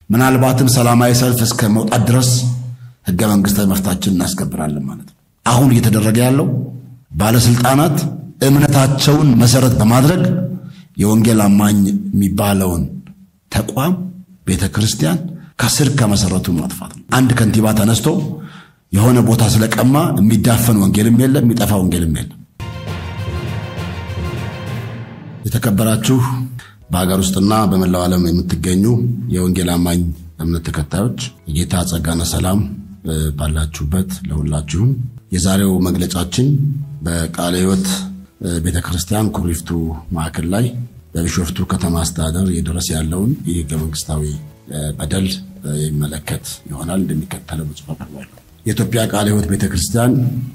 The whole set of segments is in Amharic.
ምናልባትም ሰላማዊ ሰልፍ እስከ መውጣት ድረስ ህገ መንግስታዊ መፍታችን እናስከብራለን ማለት ነው። አሁን እየተደረገ ያለው ባለስልጣናት እምነታቸውን መሰረት በማድረግ የወንጌል አማኝ የሚባለውን ተቋም ቤተ ክርስቲያን ከስር ከመሰረቱ ማጥፋት ነው። አንድ ከንቲባ ተነስቶ የሆነ ቦታ ስለቀማ የሚዳፈን ወንጌልም የለም፣ የሚጠፋ ወንጌልም የለም። የተከበራችሁ በሀገር ውስጥና በመላው ዓለም የምትገኙ የወንጌል አማኝ እምነት ተከታዮች የጌታ ጸጋና ሰላም ባላችሁበት ለሁላችሁም። የዛሬው መግለጫችን በቃለ ሕይወት ቤተ ክርስቲያን ኩሪፍቱ ማዕከል ላይ በቢሾፍቱ ከተማ አስተዳደር እየደረሰ ያለውን የህገ መንግስታዊ በደል የሚመለከት ይሆናል። እንደሚከተለው በጽሑፍ አቀርባለሁ። የኢትዮጵያ ቃለ ሕይወት ቤተ ክርስቲያን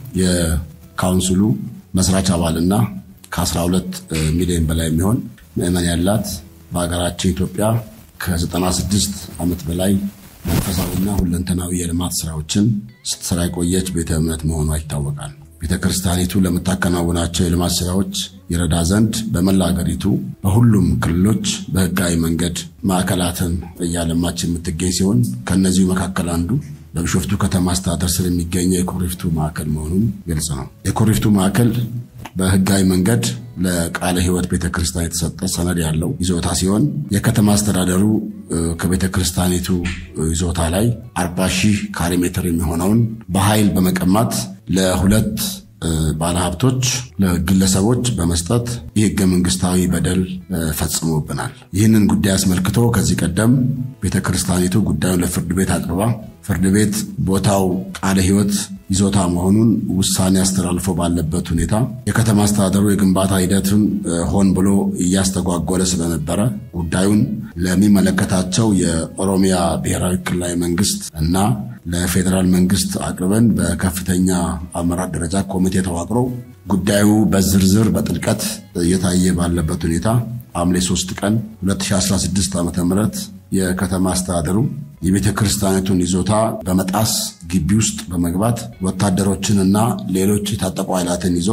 የካውንስሉ መስራች አባልና ከ12 ሚሊዮን በላይ የሚሆን ምዕመን ያላት በሀገራችን ኢትዮጵያ ከ96 ዓመት በላይ መንፈሳዊና ሁለንተናዊ የልማት ስራዎችን ስትሰራ የቆየች ቤተ እምነት መሆኗ ይታወቃል። ቤተ ክርስቲያኒቱ ለምታከናውናቸው የልማት ስራዎች ይረዳ ዘንድ በመላ አገሪቱ በሁሉም ክልሎች በህጋዊ መንገድ ማዕከላትን እያለማች የምትገኝ ሲሆን ከእነዚሁ መካከል አንዱ በቢሾፍቱ ከተማ አስተዳደር ስር የሚገኘው የኩሪፍቱ ማዕከል መሆኑን ግልጽ ነው። የኩሪፍቱ ማዕከል በህጋዊ መንገድ ለቃለ ሕይወት ቤተ ክርስቲያን የተሰጠ ሰነድ ያለው ይዞታ ሲሆን የከተማ አስተዳደሩ ከቤተ ክርስቲያኒቱ ይዞታ ላይ 40 ሺህ ካሬ ሜትር የሚሆነውን በኃይል በመቀማት ለሁለት ባለሀብቶች ለግለሰቦች በመስጠት የህገ መንግስታዊ በደል ፈጽሞብናል። ይህንን ጉዳይ አስመልክቶ ከዚህ ቀደም ቤተ ክርስቲያኒቱ ጉዳዩን ለፍርድ ቤት አቅርባ ፍርድ ቤት ቦታው ቃለ ሕይወት ይዞታ መሆኑን ውሳኔ አስተላልፎ ባለበት ሁኔታ የከተማ አስተዳደሩ የግንባታ ሂደቱን ሆን ብሎ እያስተጓጎለ ስለነበረ ጉዳዩን ለሚመለከታቸው የኦሮሚያ ብሔራዊ ክልላዊ መንግስት እና ለፌዴራል መንግስት አቅርበን በከፍተኛ አመራር ደረጃ ኮሚቴ ተዋቅሮ ጉዳዩ በዝርዝር በጥልቀት እየታየ ባለበት ሁኔታ ሐምሌ 3 ቀን 2016 ዓ ም የከተማ አስተዳደሩ የቤተ ክርስቲያኒቱን ይዞታ በመጣስ ግቢ ውስጥ በመግባት ወታደሮችንና ሌሎች የታጠቁ ኃይላትን ይዞ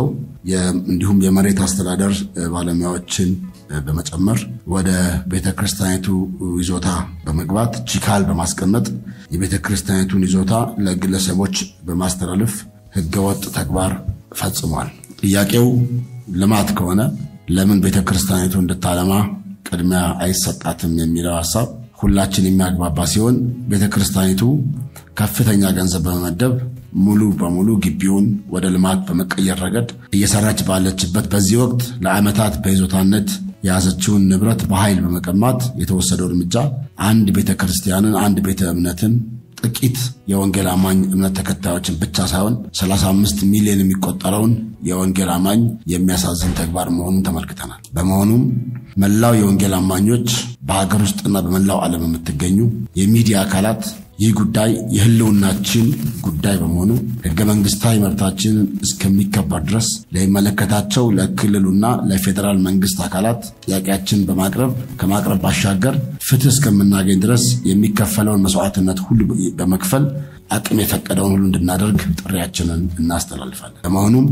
እንዲሁም የመሬት አስተዳደር ባለሙያዎችን በመጨመር ወደ ቤተ ክርስቲያኒቱ ይዞታ በመግባት ቺካል በማስቀመጥ የቤተ ክርስቲያኒቱን ይዞታ ለግለሰቦች በማስተላለፍ ህገወጥ ተግባር ፈጽሟል። ጥያቄው ልማት ከሆነ ለምን ቤተ ክርስቲያኒቱ እንድታለማ ቅድሚያ አይሰጣትም የሚለው ሀሳብ ሁላችን የሚያግባባ ሲሆን ቤተ ክርስቲያኒቱ ከፍተኛ ገንዘብ በመመደብ ሙሉ በሙሉ ግቢውን ወደ ልማት በመቀየር ረገድ እየሰራች ባለችበት በዚህ ወቅት ለዓመታት በይዞታነት የያዘችውን ንብረት በኃይል በመቀማት የተወሰደው እርምጃ አንድ ቤተ ክርስቲያንን አንድ ቤተ እምነትን ጥቂት የወንጌል አማኝ እምነት ተከታዮችን ብቻ ሳይሆን 35 ሚሊዮን የሚቆጠረውን የወንጌል አማኝ የሚያሳዝን ተግባር መሆኑን ተመልክተናል። በመሆኑም መላው የወንጌል አማኞች በሀገር ውስጥና በመላው ዓለም የምትገኙ የሚዲያ አካላት ይህ ጉዳይ የሕልውናችን ጉዳይ በመሆኑ ሕገ መንግስታዊ መብታችንን እስከሚከበር ድረስ ለሚመለከታቸው ለክልሉና ለፌዴራል መንግስት አካላት ጥያቄያችን በማቅረብ ከማቅረብ ባሻገር ፍትህ እስከምናገኝ ድረስ የሚከፈለውን መስዋዕትነት ሁሉ በመክፈል አቅም የፈቀደውን ሁሉ እንድናደርግ ጥሪያችንን እናስተላልፋለን። በመሆኑም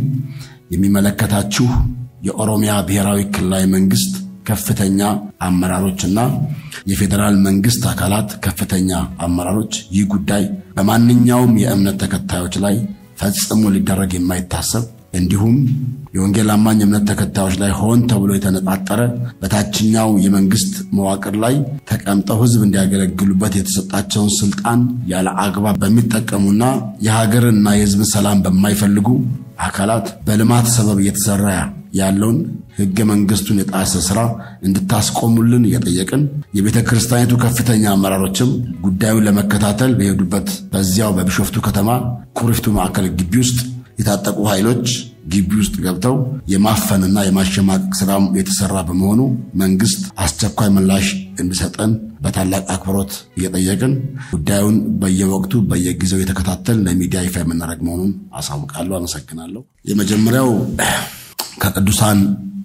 የሚመለከታችሁ የኦሮሚያ ብሔራዊ ክልላዊ መንግስት ከፍተኛ አመራሮችና የፌዴራል መንግስት አካላት ከፍተኛ አመራሮች ይህ ጉዳይ በማንኛውም የእምነት ተከታዮች ላይ ፈጽሞ ሊደረግ የማይታሰብ እንዲሁም የወንጌል አማኝ እምነት ተከታዮች ላይ ሆን ተብሎ የተነጣጠረ በታችኛው የመንግስት መዋቅር ላይ ተቀምጠው ህዝብ እንዲያገለግሉበት የተሰጣቸውን ስልጣን ያለ አግባብ በሚጠቀሙና የሀገርንና የህዝብን ሰላም በማይፈልጉ አካላት በልማት ሰበብ እየተሰራ ያለውን ህገ መንግስቱን የጣሰ ስራ እንድታስቆሙልን እየጠየቅን የቤተ ክርስቲያኒቱ ከፍተኛ አመራሮችም ጉዳዩን ለመከታተል በሄዱበት በዚያው በቢሾፍቱ ከተማ ኩሪፍቱ ማዕከል ግቢ ውስጥ የታጠቁ ኃይሎች ግቢ ውስጥ ገብተው የማፈንና የማሸማቀቅ ስራ የተሰራ በመሆኑ መንግስት አስቸኳይ ምላሽ እንዲሰጠን በታላቅ አክብሮት እየጠየቅን ጉዳዩን በየወቅቱ በየጊዜው የተከታተል ለሚዲያ ይፋ የምናደርግ መሆኑን አሳውቃለሁ። አመሰግናለሁ። የመጀመሪያው ከቅዱሳን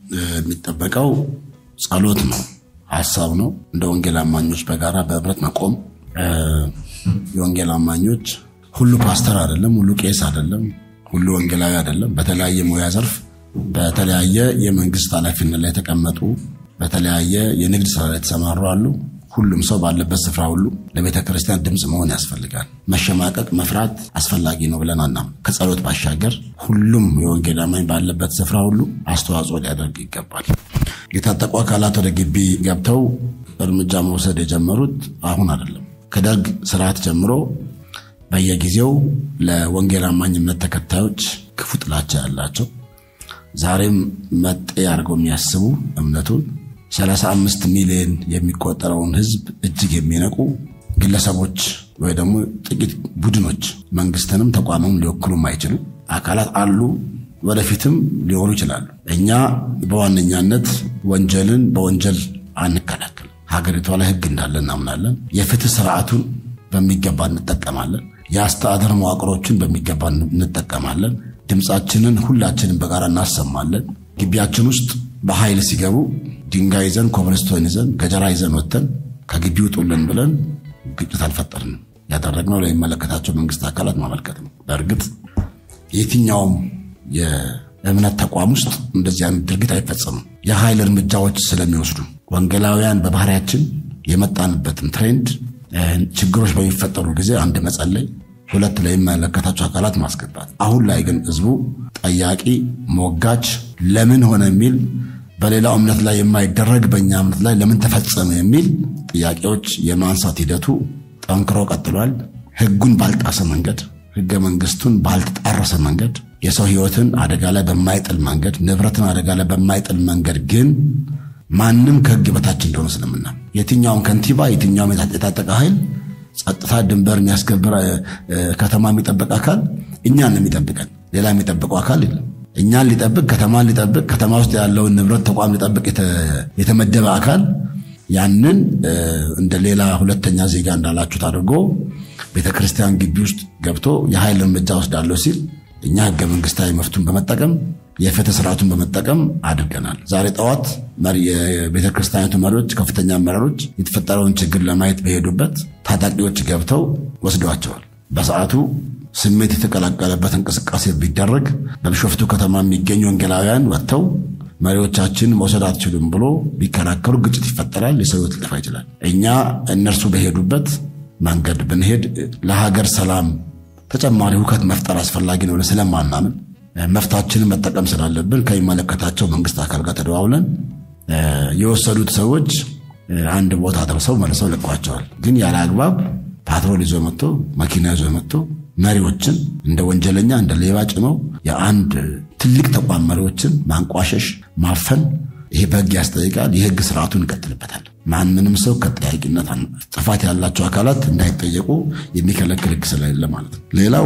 የሚጠበቀው ጸሎት ነው፣ ሀሳብ ነው። እንደ ወንጌል አማኞች በጋራ በህብረት መቆም የወንጌል አማኞች ሁሉ ፓስተር አይደለም፣ ሁሉ ቄስ አይደለም፣ ሁሉ ወንጌላዊ አይደለም። በተለያየ ሙያ ዘርፍ በተለያየ የመንግስት ኃላፊነት ላይ የተቀመጡ በተለያየ የንግድ ስራ ላይ የተሰማሩ አሉ። ሁሉም ሰው ባለበት ስፍራ ሁሉ ለቤተ ክርስቲያን ድምፅ መሆን ያስፈልጋል። መሸማቀቅ፣ መፍራት አስፈላጊ ነው ብለን አናም ከጸሎት ባሻገር ሁሉም የወንጌል አማኝ ባለበት ስፍራ ሁሉ አስተዋጽኦ ሊያደርግ ይገባል። የታጠቁ አካላት ወደ ግቢ ገብተው እርምጃ መውሰድ የጀመሩት አሁን አይደለም። ከደርግ ስርዓት ጀምሮ በየጊዜው ለወንጌል አማኝ እምነት ተከታዮች ክፉ ጥላቻ ያላቸው ዛሬም መጤ አድርገው የሚያስቡ እምነቱን 35 ሚሊዮን የሚቆጠረውን ሕዝብ እጅግ የሚነቁ ግለሰቦች ወይ ደግሞ ጥቂት ቡድኖች መንግስትንም ተቋምም ሊወክሉ የማይችሉ አካላት አሉ። ወደፊትም ሊሆኑ ይችላሉ። እኛ በዋነኛነት ወንጀልን በወንጀል አንከላከልም። ሀገሪቷ ላይ ሕግ እንዳለ እናምናለን። የፍትህ ስርዓቱን በሚገባ እንጠቀማለን። የአስተዳደር መዋቅሮችን በሚገባ እንጠቀማለን። ድምፃችንን ሁላችንን በጋራ እናሰማለን። ግቢያችን ውስጥ በኃይል ሲገቡ ድንጋይ ይዘን ኮብልስቶን ይዘን ገጀራ ይዘን ወጥተን ከግቢ ውጡልን ብለን ግጭት አልፈጠርንም። ያደረግነው ለሚመለከታቸው መንግስት አካላት ማመልከት ነው። በእርግጥ የትኛውም የእምነት ተቋም ውስጥ እንደዚህ አይነት ድርጊት አይፈጸምም። የኃይል እርምጃዎች ስለሚወስዱ ወንጌላውያን በባህሪያችን የመጣንበትን ትሬንድ ችግሮች በሚፈጠሩ ጊዜ አንድ መጸለይ፣ ሁለት ለሚመለከታቸው አካላት ማስገባት። አሁን ላይ ግን ህዝቡ ጠያቂ፣ ሞጋች፣ ለምን ሆነ የሚል በሌላው እምነት ላይ የማይደረግ በእኛ እምነት ላይ ለምን ተፈጸመ የሚል ጥያቄዎች የማንሳት ሂደቱ ጠንክሮ ቀጥሏል። ህጉን ባልጣሰ መንገድ፣ ህገ መንግስቱን ባልተጣረሰ መንገድ፣ የሰው ህይወትን አደጋ ላይ በማይጥል መንገድ፣ ንብረትን አደጋ ላይ በማይጥል መንገድ ግን ማንም ከህግ በታች እንደሆነ ስለምና የትኛውም ከንቲባ የትኛውም የታጠቀ ኃይል ጸጥታ፣ ድንበር የሚያስከብር ከተማ የሚጠብቅ አካል እኛን ነው የሚጠብቀን። ሌላ የሚጠብቀው አካል የለም። እኛን ሊጠብቅ ከተማን ሊጠብቅ ከተማ ውስጥ ያለውን ንብረት ተቋም ሊጠብቅ የተመደበ አካል ያንን እንደ ሌላ ሁለተኛ ዜጋ እንዳላችሁት አድርጎ ቤተ ክርስቲያን ግቢ ውስጥ ገብቶ የኃይል እርምጃ ወስዳለሁ ሲል እኛ ህገ መንግስታዊ መፍቱን በመጠቀም የፍትህ ስርዓቱን በመጠቀም አድርገናል። ዛሬ ጠዋት የቤተ ክርስቲያኒቱ መሪዎች፣ ከፍተኛ አመራሮች የተፈጠረውን ችግር ለማየት በሄዱበት ታጣቂዎች ገብተው ወስደዋቸዋል። በሰዓቱ ስሜት የተቀላቀለበት እንቅስቃሴ ቢደረግ በቢሾፍቱ ከተማ የሚገኙ ወንጌላውያን ወጥተው መሪዎቻችን መውሰድ አትችሉም ብሎ ቢከራከሩ ግጭት ይፈጠራል፣ የሰው ህይወት ሊጠፋ ይችላል። እኛ እነርሱ በሄዱበት መንገድ ብንሄድ ለሀገር ሰላም ተጨማሪ ሁከት መፍጠር አስፈላጊ ነው ስለማናምን መፍታችንን መጠቀም ስላለብን ከሚመለከታቸው መንግስት አካል ጋር ተደዋውለን የወሰዱት ሰዎች አንድ ቦታ ደርሰው መልሰው ለቋቸዋል። ግን ያለ አግባብ ፓትሮል ይዞ መጥቶ መኪና ይዞ መጥቶ መሪዎችን እንደ ወንጀለኛ እንደ ሌባ ጭኖ የአንድ ትልቅ ተቋም መሪዎችን ማንቋሸሽ፣ ማፈን ይሄ በህግ ያስጠይቃል። የህግ ስርዓቱን እንቀጥልበታል። ማንንም ሰው ከጠያቂነት ጥፋት ያላቸው አካላት እንዳይጠየቁ የሚከለክል ህግ ስለሌለ ማለት ነው። ሌላው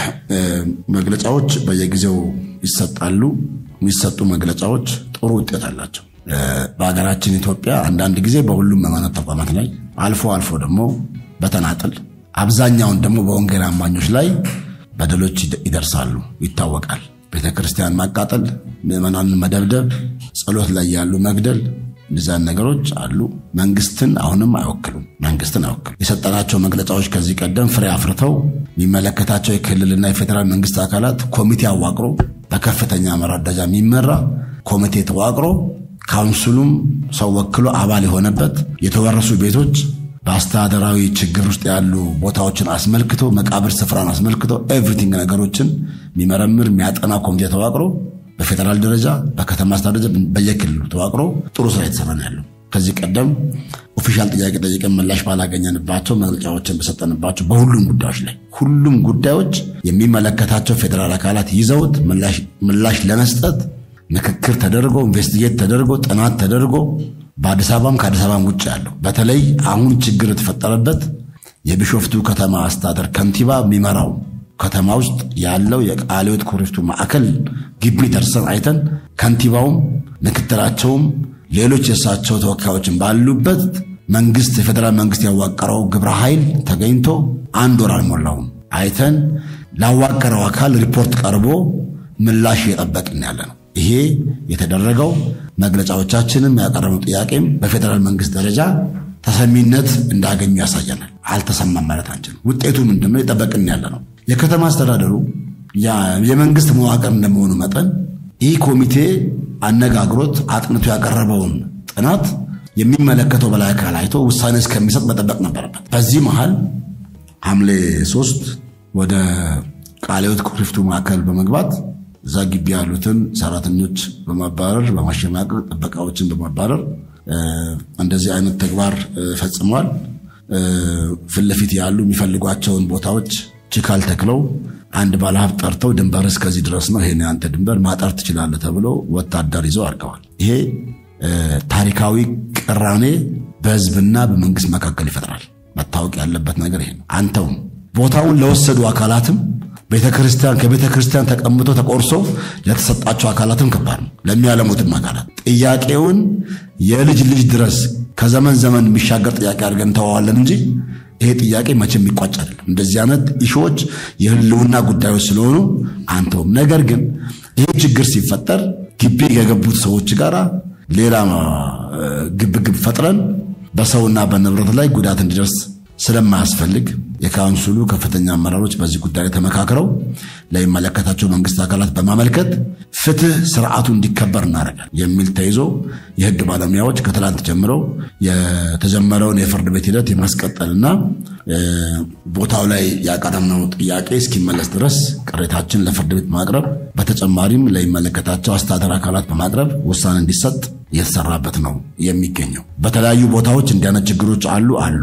መግለጫዎች በየጊዜው ይሰጣሉ። የሚሰጡ መግለጫዎች ጥሩ ውጤት አላቸው። በሀገራችን ኢትዮጵያ አንዳንድ ጊዜ በሁሉም ሃይማኖት ተቋማት ላይ አልፎ አልፎ ደግሞ በተናጥል አብዛኛውን ደግሞ በወንጌል አማኞች ላይ በደሎች ይደርሳሉ፣ ይታወቃል። ቤተ ክርስቲያን ማቃጠል፣ ምዕመናንን መደብደብ፣ ጸሎት ላይ ያሉ መግደል፣ እነዚያን ነገሮች አሉ። መንግስትን አሁንም አይወክሉም። መንግስትን አይወክሉም። የሰጠናቸው መግለጫዎች ከዚህ ቀደም ፍሬ አፍርተው የሚመለከታቸው የክልልና የፌዴራል መንግስት አካላት ኮሚቴ አዋቅሮ በከፍተኛ አመራር ደረጃ የሚመራ ኮሚቴ ተዋቅሮ ካውንስሉም ሰው ወክሎ አባል የሆነበት የተወረሱ ቤቶች በአስተዳደራዊ ችግር ውስጥ ያሉ ቦታዎችን አስመልክቶ መቃብር ስፍራን አስመልክቶ ኤቭሪቲንግ ነገሮችን የሚመረምር የሚያጠና ኮሚቴ ተዋቅሮ በፌዴራል ደረጃ በከተማ አስተዳደር በየክልሉ ተዋቅሮ ጥሩ ስራ የተሰራ ነው ያለው። ከዚህ ቀደም ኦፊሻል ጥያቄ ጠይቀን ምላሽ ባላገኘንባቸው መግለጫዎችን በሰጠንባቸው በሁሉም ጉዳዮች ላይ ሁሉም ጉዳዮች የሚመለከታቸው ፌዴራል አካላት ይዘውት ምላሽ ለመስጠት ምክክር ተደርጎ ኢንቨስቲጌት ተደርጎ ጥናት ተደርጎ በአዲስ አበባም ከአዲስ አበባም ውጭ ያለው በተለይ አሁን ችግር የተፈጠረበት የቢሾፍቱ ከተማ አስተዳደር ከንቲባ የሚመራው ከተማ ውስጥ ያለው የቃለ ሕይወት ኩሪፍቱ ማዕከል ግቢ ደርሰን አይተን ከንቲባውም ምክትላቸውም ሌሎች የእሳቸው ተወካዮችን ባሉበት መንግስት የፌዴራል መንግስት ያዋቀረው ግብረ ኃይል ተገኝቶ አንድ ወር አልሞላውም አይተን ላዋቀረው አካል ሪፖርት ቀርቦ ምላሽ እየጠበቅን ያለ ነው። ይሄ የተደረገው መግለጫዎቻችንም ያቀረበው ጥያቄም በፌዴራል መንግስት ደረጃ ተሰሚነት እንዳገኙ ያሳየናል። አልተሰማም ማለት አንችልም። ውጤቱ ምንድነው? የጠበቅን ያለ ነው። የከተማ አስተዳደሩ የመንግስት መዋቅር እንደመሆኑ መጠን ይህ ኮሚቴ አነጋግሮት አጥንቶ ያቀረበውን ጥናት የሚመለከተው በላይ አካል አይቶ ውሳኔ እስከሚሰጥ መጠበቅ ነበረበት። በዚህ መሃል ሐምሌ ሶስት ወደ ቃለ ሕይወት ኩሪፍቱ ማዕከል በመግባት እዛ ግቢ ያሉትን ሰራተኞች በማባረር በማሸማቀቅ ጥበቃዎችን በማባረር እንደዚህ አይነት ተግባር ፈጽሟል። ፊት ለፊት ያሉ የሚፈልጓቸውን ቦታዎች ችካል ተክለው አንድ ባለሀብት ጠርተው ድንበር እስከዚህ ድረስ ነው፣ ይሄን አንተ ድንበር ማጠር ትችላለህ ተብሎ ወታደር ይዘው አድርገዋል። ይሄ ታሪካዊ ቅራኔ በህዝብና በመንግስት መካከል ይፈጥራል። መታወቅ ያለበት ነገር ይሄ ነው። አንተውም ቦታውን ለወሰዱ አካላትም ቤተ ክርስቲያን ከቤተ ክርስቲያን ተቀምጦ ተቆርሶ ለተሰጣቸው አካላትም ከባድ ነው። ለሚያለሙትም አካላት ጥያቄውን የልጅ ልጅ ድረስ ከዘመን ዘመን የሚሻገር ጥያቄ አድርገን እንተዋዋለን እንጂ ይሄ ጥያቄ መቼም የሚቋጭ አይደለም። እንደዚህ አይነት ኢሾዎች የህልውና ጉዳዮች ስለሆኑ አንተውም። ነገር ግን ይሄ ችግር ሲፈጠር ግቢ የገቡት ሰዎች ጋር ሌላ ግብግብ ፈጥረን በሰውና በንብረት ላይ ጉዳት እንዲደርስ ስለማያስፈልግ የካውንስሉ ከፍተኛ አመራሮች በዚህ ጉዳይ ላይ ተመካክረው ለሚመለከታቸው መንግስት አካላት በማመልከት ፍትህ ስርዓቱ እንዲከበር እናደርጋል የሚል ተይዞ የህግ ባለሙያዎች ከትላንት ጀምረው የተጀመረውን የፍርድ ቤት ሂደት የማስቀጠልና ቦታው ላይ ያቀረብነው ጥያቄ እስኪመለስ ድረስ ቅሬታችን ለፍርድ ቤት ማቅረብ በተጨማሪም ለሚመለከታቸው አስተዳደር አካላት በማቅረብ ውሳኔ እንዲሰጥ እየተሰራበት ነው የሚገኘው። በተለያዩ ቦታዎች እንዲህ አይነት ችግሮች አሉ አሉ።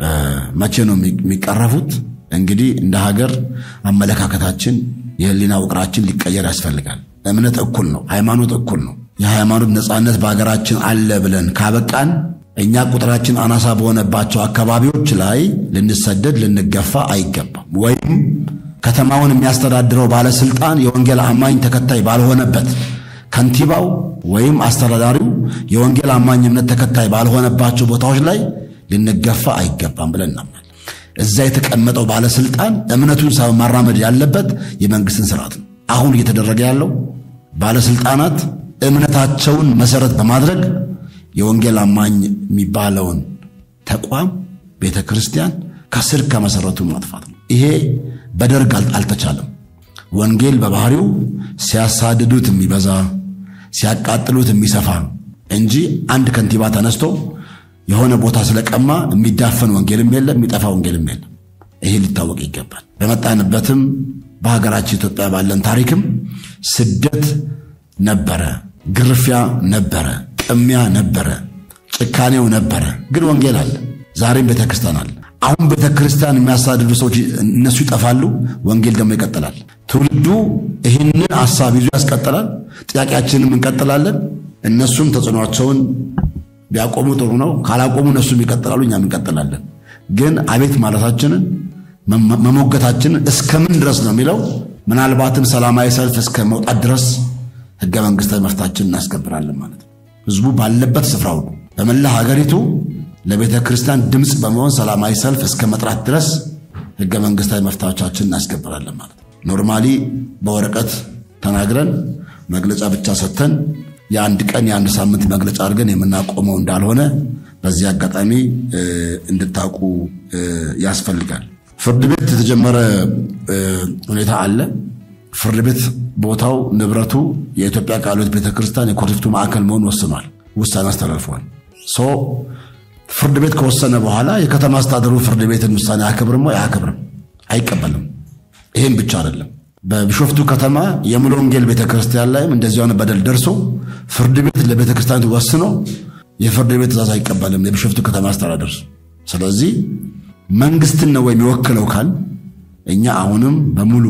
መቼ ነው የሚቀረፉት? እንግዲህ እንደ ሀገር አመለካከታችን፣ የህሊና ውቅራችን ሊቀየር ያስፈልጋል። እምነት እኩል ነው። ሃይማኖት እኩል ነው። የሃይማኖት ነፃነት በሀገራችን አለ ብለን ካበቃን እኛ ቁጥራችን አናሳ በሆነባቸው አካባቢዎች ላይ ልንሰደድ ልንገፋ አይገባም። ወይም ከተማውን የሚያስተዳድረው ባለስልጣን የወንጌል አማኝ ተከታይ ባልሆነበት ከንቲባው ወይም አስተዳዳሪው የወንጌል አማኝ እምነት ተከታይ ባልሆነባቸው ቦታዎች ላይ ልንገፋ አይገባም ብለን እናምናል። እዛ የተቀመጠው ባለስልጣን እምነቱን ማራመድ ያለበት የመንግስትን ስርዓት ነው። አሁን እየተደረገ ያለው ባለስልጣናት እምነታቸውን መሰረት በማድረግ የወንጌል አማኝ የሚባለውን ተቋም ቤተ ክርስቲያን ከስር ከመሰረቱ ማጥፋት ነው። ይሄ በደርግ አልተቻለም። ወንጌል በባህሪው ሲያሳድዱት የሚበዛ ሲያቃጥሉት የሚሰፋ እንጂ አንድ ከንቲባ ተነስቶ የሆነ ቦታ ስለቀማ የሚዳፈን ወንጌልም የለም፣ የሚጠፋ ወንጌልም የለም። ይሄ ሊታወቅ ይገባል። በመጣንበትም በሀገራችን ኢትዮጵያ ባለን ታሪክም ስደት ነበረ፣ ግርፊያ ነበረ፣ ቅሚያ ነበረ፣ ጭካኔው ነበረ። ግን ወንጌል አለ። ዛሬም ቤተ ክርስቲያን አለ። አሁን ቤተ ክርስቲያን የሚያሳድዱ ሰዎች እነሱ ይጠፋሉ፣ ወንጌል ደግሞ ይቀጥላል። ትውልዱ ይህንን ሀሳብ ይዞ ያስቀጥላል። ጥያቄያችንም እንቀጥላለን። እነሱም ተጽዕኖቸውን ቢያቆሙ ጥሩ ነው። ካላቆሙ እነሱም ይቀጥላሉ፣ እኛም እንቀጥላለን። ግን አቤት ማለታችንን መሞገታችንን እስከምን ድረስ ነው የሚለው ምናልባትም ሰላማዊ ሰልፍ እስከ መውጣት ድረስ ህገ መንግስታዊ መፍታችን እናስከብራለን ማለት ነው። ህዝቡ ባለበት ስፍራው በመላ ሀገሪቱ ለቤተ ክርስቲያን ድምፅ በመሆን ሰላማዊ ሰልፍ እስከ መጥራት ድረስ ህገ መንግስታዊ መፍታዎቻችን እናስከብራለን ማለት ነው። ኖርማሊ በወረቀት ተናግረን መግለጫ ብቻ ሰጥተን የአንድ ቀን የአንድ ሳምንት መግለጫ አድርገን የምናቆመው እንዳልሆነ በዚህ አጋጣሚ እንድታውቁ ያስፈልጋል። ፍርድ ቤት የተጀመረ ሁኔታ አለ። ፍርድ ቤት ቦታው ንብረቱ የኢትዮጵያ ቃለ ሕይወት ቤተክርስቲያን የኩሪፍቱ ማዕከል መሆን ወስኗል። ውሳኔ አስተላልፏል። ሶ ፍርድ ቤት ከወሰነ በኋላ የከተማ አስተዳደሩ ፍርድ ቤትን ውሳኔ አያከብርም ወይ? አያከብርም፣ አይቀበልም። ይህም ብቻ አይደለም። በቢሾፍቱ ከተማ የሙሉ ወንጌል ቤተክርስቲያን ላይም እንደዚህ የሆነ በደል ደርሶ ፍርድ ቤት ለቤተክርስቲያኒቱ ወስኖ የፍርድ ቤት ትእዛዝ አይቀበልም የቢሾፍቱ ከተማ አስተዳደር። ስለዚህ መንግስትን ነው የሚወክለው ካል እኛ አሁንም በሙሉ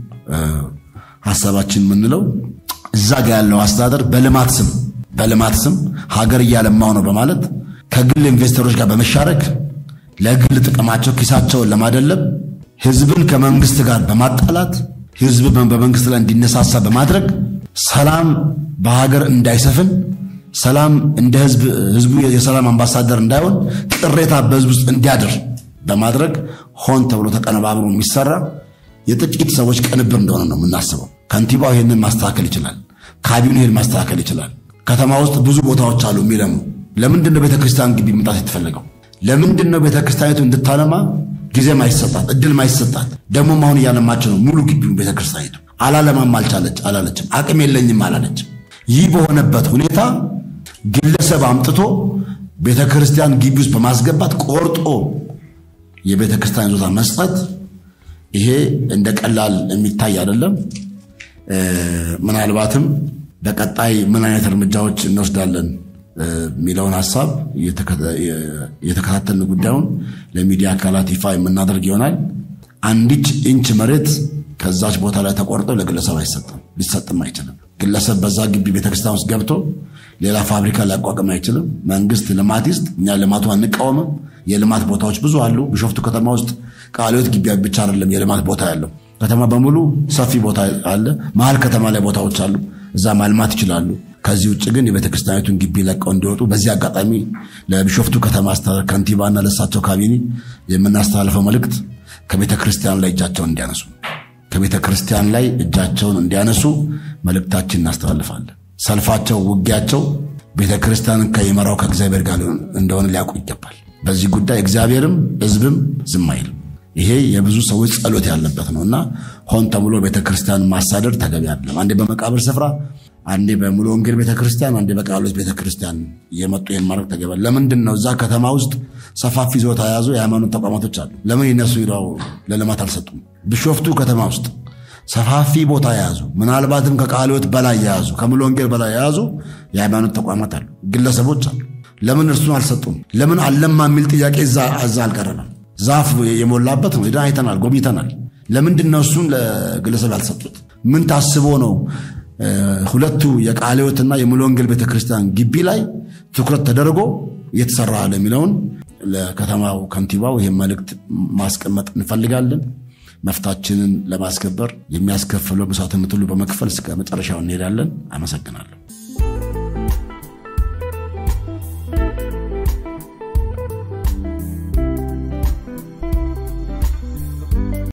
ሀሳባችን የምንለው እዛ ጋ ያለው አስተዳደር በልማት ስም በልማት ስም ሀገር እያለማው ነው በማለት ከግል ኢንቨስተሮች ጋር በመሻረክ ለግል ጥቅማቸው ኪሳቸውን ለማደለብ ህዝብን ከመንግስት ጋር በማጣላት ህዝብ በመንግስት ላይ እንዲነሳሳ በማድረግ ሰላም በሀገር እንዳይሰፍን ሰላም እንደ ህዝብ ህዝቡ የሰላም አምባሳደር እንዳይሆን ቅሬታ በህዝብ ውስጥ እንዲያድር በማድረግ ሆን ተብሎ ተቀነባብሮ የሚሰራ የጥቂት ሰዎች ቅንብር እንደሆነ ነው የምናስበው። ከንቲባው ይህንን ማስተካከል ይችላል። ካቢኔ ይህን ማስተካከል ይችላል። ከተማ ውስጥ ብዙ ቦታዎች አሉ የሚለሙ። ለምንድን ነው ቤተክርስቲያን ግቢ መምጣት የተፈለገው? ለምንድን ነው ቤተክርስቲያኒቱ እንድታለማ ጊዜ ማይሰጣት እድል ማይሰጣት? ደግሞም አሁን እያለማች ነው ሙሉ ግቢውን ቤተክርስቲያኒቱ። አላለማም አልቻለች አላለችም። አቅም የለኝም አላለችም። ይህ በሆነበት ሁኔታ ግለሰብ አምጥቶ ቤተ ክርስቲያን ግቢ ውስጥ በማስገባት ቆርጦ የቤተ ክርስቲያን ይዞታ መስጠት ይሄ እንደ ቀላል የሚታይ አይደለም። ምናልባትም በቀጣይ ምን አይነት እርምጃዎች እንወስዳለን የሚለውን ሀሳብ የተከታተልን ጉዳዩን ለሚዲያ አካላት ይፋ የምናደርግ ይሆናል። አንዲች ኢንች መሬት ከዛች ቦታ ላይ ተቆርጦ ለግለሰብ አይሰጥም፣ ሊሰጥም አይችልም። ግለሰብ በዛ ግቢ ቤተክርስቲያን ውስጥ ገብቶ ሌላ ፋብሪካ ሊያቋቁም አይችልም። መንግስት ልማት ይስጥ፣ እኛ ልማቱ አንቃወምም። የልማት ቦታዎች ብዙ አሉ። ቢሾፍቱ ከተማ ውስጥ ቃለ ሕይወት ግቢ ብቻ አይደለም የልማት ቦታ ያለው ከተማ በሙሉ ሰፊ ቦታ አለ። መሀል ከተማ ላይ ቦታዎች አሉ፣ እዛ ማልማት ይችላሉ። ከዚህ ውጭ ግን የቤተክርስቲያኒቱን ግቢ ለቀው እንዲወጡ በዚህ አጋጣሚ ለቢሾፍቱ ከተማ አስተዳደር ከንቲባና ለእሳቸው ካቢኔ የምናስተላልፈው መልእክት ከቤተ ክርስቲያን ላይ እጃቸውን እንዲያነሱ ከቤተ ክርስቲያን ላይ እጃቸውን እንዲያነሱ መልእክታችን እናስተላልፋለን። ሰልፋቸው፣ ውጊያቸው ቤተ ክርስቲያንን ከሚመራው ከእግዚአብሔር ጋር እንደሆነ ሊያውቁ ይገባል። በዚህ ጉዳይ እግዚአብሔርም ሕዝብም ዝም አይልም። ይሄ የብዙ ሰዎች ጸሎት ያለበት ነው እና ሆን ተብሎ ቤተ ክርስቲያን ማሳደድ ተገቢ አይደለም። አንዴ በመቃብር ስፍራ፣ አንዴ በሙሉ ወንጌል ቤተ ክርስቲያን፣ አንዴ በቃሎት ቤተ ክርስቲያን እየመጡ ይህን ማድረግ ተገቢ ለምንድን ነው? እዛ ከተማ ውስጥ ሰፋፊ ይዞታ የያዙ የሃይማኖት ተቋማቶች አሉ። ለምን ይነሱ ሂደው ለልማት አልሰጡም? ቢሾፍቱ ከተማ ውስጥ ሰፋፊ ቦታ የያዙ ምናልባትም ከቃልዮት በላይ የያዙ ከሙሉ ወንጌል በላይ የያዙ የሃይማኖት ተቋማት አሉ፣ ግለሰቦች አሉ። ለምን እርሱን አልሰጡም? ለምን አለማ የሚል ጥያቄ እዛ አልቀረበም? ዛፍ የሞላበት ነው። ሄደን አይተናል፣ ጎብኝተናል። ለምንድን ነው እሱን ለግለሰብ ያልሰጡት? ምን ታስቦ ነው ሁለቱ የቃልዮትና የሙሉ ወንጌል ቤተክርስቲያን ግቢ ላይ ትኩረት ተደርጎ እየተሰራ ያለ የሚለውን ለከተማው ከንቲባው ይህን መልእክት ማስቀመጥ እንፈልጋለን። መፍታችንን ለማስከበር የሚያስከፍለው መስዋዕትነት ሁሉ በመክፈል እስከ መጨረሻው እንሄዳለን። አመሰግናለሁ።